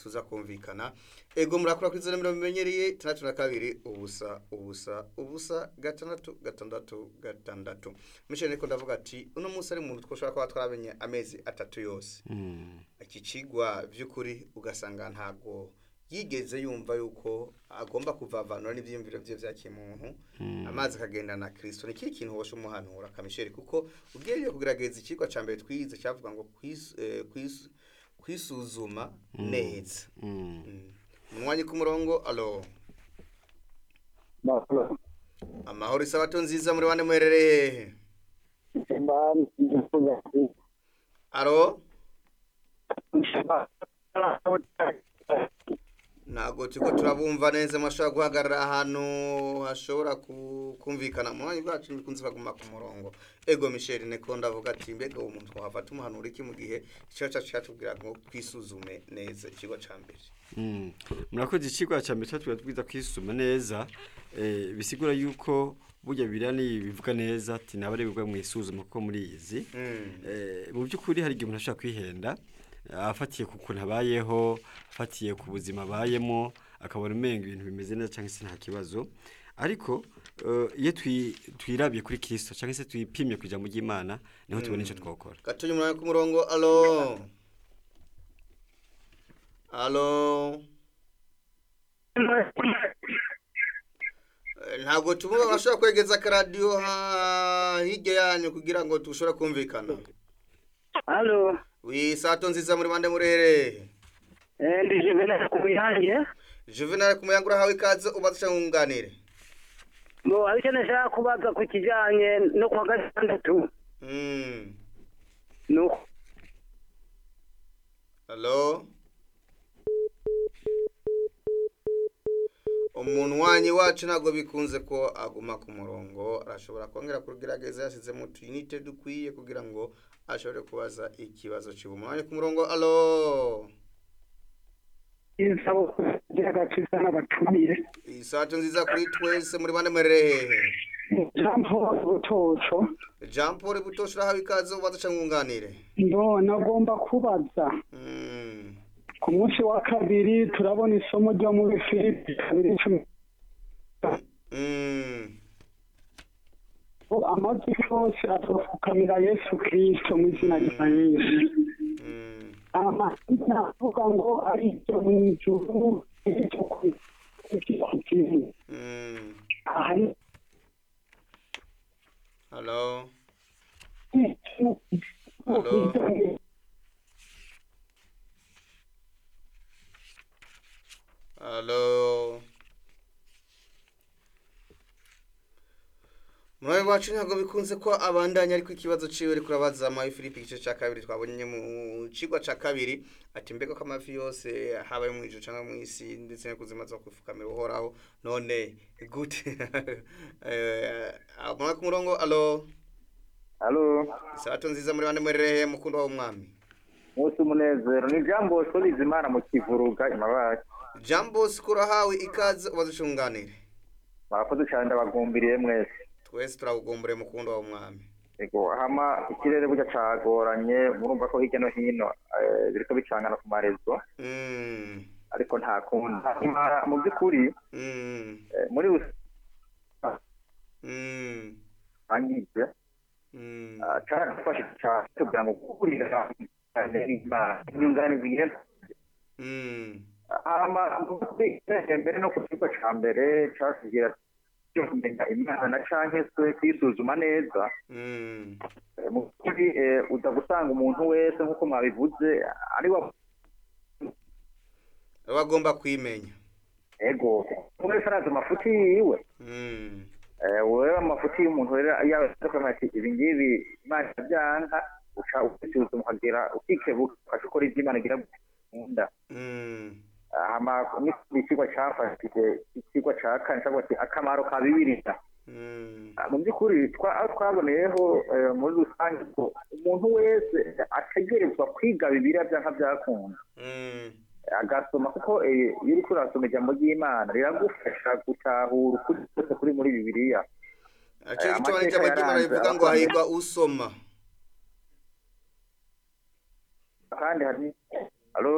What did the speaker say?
tuzakumvikana ego murakura kuri izo mirongo imenyereye itandatu na kabiri ubusa ubusa ubusa gatandatu gatandatu gatandatu mushobora ariko ndavuga ati uno munsi ari umuntu twashobora kuba twaramenye amezi atatu yose iki kigwa by'ukuri ugasanga ntabwo yigeze yumva yuko agomba kuvavanura n'ibyiyumviro bye bya kimuntu amazi akagenda na kirisito ni ikihe kintu washa umuhanura kamisheri kuko ubwiyongere kugerageza ikigwa cya mbere twize cyavuga ngo kwisuzuma neza umwanya ku murongo alo amahoro isabato nziza muri wane muherereye hehe alo ntabwo turi turabumva neza mashobora guhagarara ahantu hashobora kumvikana mu mwanya bwacu bikunze baguma ku murongo ego misheri neko ndavuga ati mbega uwo muntu wafata umuhanuro iki mu gihe ikigo cyacu cyatubwira ngo twisuzume neza ikigo cya mbere murakoze ikigo cya mbere cyatubwira twiza kwisuzuma neza bisigura yuko burya biriya bivuga neza ati ntabarebwa mu isuzuma kuko muri izi mu by'ukuri hari igihe umuntu ashobora kwihenda afatiye ku kuntu abayeho afatiye ku buzima abayemo akabona umenga ibintu bimeze neza cyangwa se nta kibazo ariko iyo twirabye kuri kirisito cyangwa se twipimye ku ijambo ry'imana niho tubona icyo twakora gatuye umwanya ku murongo alo alo ntabwo tuvuga urashobora kwegereza akaradiyo hirya yanyu kugira ngo dushobore kumvikana alo wisato nziza muri bande murere ndi juvenal ku muyange juvenal ku muyange urahawe ikaze ubasha nkunganire ngo ariko nashaka kubaza ku kijyanye no kuwa gatandatu ni uko halo umunwanyi wacu ntabwo bikunze ko aguma ku murongo arashobora kongera kugerageza yashyizemo utuyinite dukwiye kugira ngo ashobore kubaza ikibazo kiba umwanya ku murongo alo insabo kugira agakiza n'abatumiye isato nziza kuri twese muri bande murere jean paul butoco jean paul butoco urahawe ikaze ubaza cyangwa nkunganire ndona agomba kubaza ku munsi wa kabiri turabona isomo ryo muri filipi kabiri cumi amazi yose atapfukamira yesu kirisito mu izina rya yesu amazina avuga ngo ari ibyo mu ijuru ibyo ku isi halo halo halo muri wacu ntabwo bikunze ko abandanya ariko ikibazo ciwe ariko urabaza amafi Philippe igice cya kabiri twabonye mu cigwa cya kabiri ati mbega ko amafi yose habaye mu ijuru cyangwa mu isi ndetse no kuzima zo kwifukamira uhoraho none gute muri ku murongo alo alo isabato nziza muri bande muri rehe mukundo w'umwami munsi umunezero ni jambo sobiza imana mu kivuruga imabaye jambo sikurahawe ikaze ubaze ucunganire murakoze cyane ndabagumbiriye mwese twese turagugumbure mukundo wa umwami ego hama ikirere burya cagoranye murumva ko hirya no hino eh, biriko bicangana ku marezo Mm, ariko nta kundi Hama mu by'ukuri mm, eh, muri mm, rusange mm. carafashe cane tugira ngo guhurira cyane n'Imana, inyunganizi igenda Mm, hama mu by'ukuri ikirenze mbere no ku kigo ca mbere catugira cyo kumenya imana canke se kwisuzuma neza mm, Eh, mu by'ukuri eh, uza gusanga umuntu wese nk'uko mwabivuze ari wa bagomba kwimenya ego wese arazi amafuti yiwe Mm, Eh, wewe amafuti y'umuntu rero yabaza ati ibi ngibi imana byanka uca ubisuzuma ukagira ukikebuka ukaca ukora ibyo imana igira gukunda mm, hama ni ikigo cyafashije ikigo cya kane cyangwa se akamaro ka bibiliya mm, Ah, mu by'ukuri twa- aho twaboneyeho eh, muri rusange ko umuntu wese ategerezwa kwiga bibiliya byanka byakunda mm, agasoma kuko eh, iyo uriko urasoma ijambo ry'imana riragufasha gutahura ukuri kose kuri muri bibiliya Aciye Aya gituma n'icyo mateka abagimara yaranze bivuga ngo abakomeye. hahirwa usoma kandi hari alo